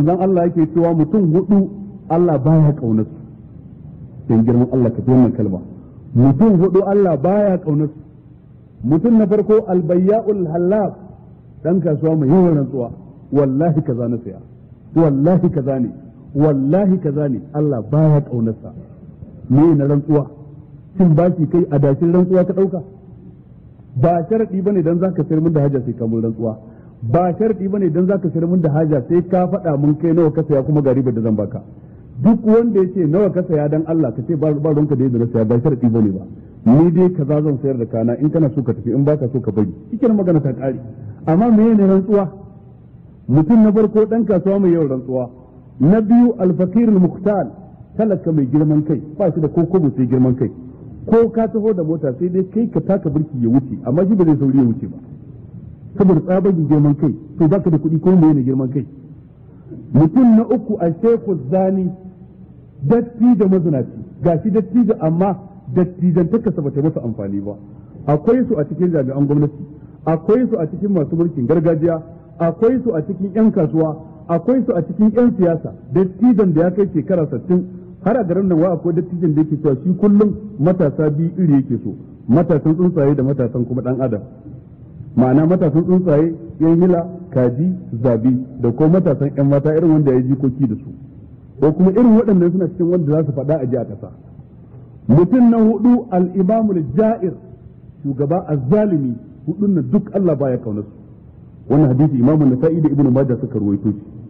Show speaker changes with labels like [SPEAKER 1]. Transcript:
[SPEAKER 1] zan Allah yake cewa mutum hudu Allah baya kaunar su dan girman Allah ka wannan kalma mutum hudu Allah baya kaunar su mutum na farko albayya'ul halaf dan kasuwa mai yawan rantsuwa wallahi kaza na saya wallahi kaza ne wallahi kaza ne Allah baya kaunar sa me na rantsuwa cin baki kai a dashin rantsuwa ka dauka ba sharadi bane dan zaka sayar min da haja sai ka mun rantsuwa ba sharadi bane dan zaka sayar min da haja sai ka faɗa mun kai nawa ka saya kuma ga ribar da zan baka duk wanda yace nawa ka saya dan Allah ka ce ba ba ronka da yadda na saya ba sharadi bane ba ni dai kaza zan sayar da kana in kana so ka tafi in baka so ka bari cikin magana ta kare amma me ne rantsuwa mutum na farko dan kasuwa mai yawan rantsuwa na biyu alfakir al-muqtal talaka mai girman kai ba shi da ko kobo sai girman kai ko ka taho da mota sai dai kai ka taka birki ya wuce amma shi ba zai sauri ya wuce ba saboda tsabagen girman kai to baka da kuɗi ko mai ne girman kai mutum na uku a sheku zani datti da mazinaci gashi datti da amma dattijan takasa bata masa amfani ba akwai su a cikin jami'an gwamnati akwai su a cikin masu mulkin gargajiya akwai su a cikin 'yan kasuwa akwai su a cikin 'yan siyasa dattijan da ya kai shekara sittin har a garin nan wa akwai dattijan da yake cewa shi kullum matasa biyu iri yake so matasan tsuntsaye da matasan kuma dan adam ma'ana matasan tsuntsaye yan hila kaji zabi da ko matasan yan mata irin wanda ya yi jikoki da su ko kuma irin waɗannan suna cikin wanda za su faɗa a ji a ƙasa mutum na hudu al-imamul ja'ir shugaba azzalimi hudun nan duk Allah baya kaunar su wannan hadisi imamu nasa'i da ibnu majah suka ruwaito shi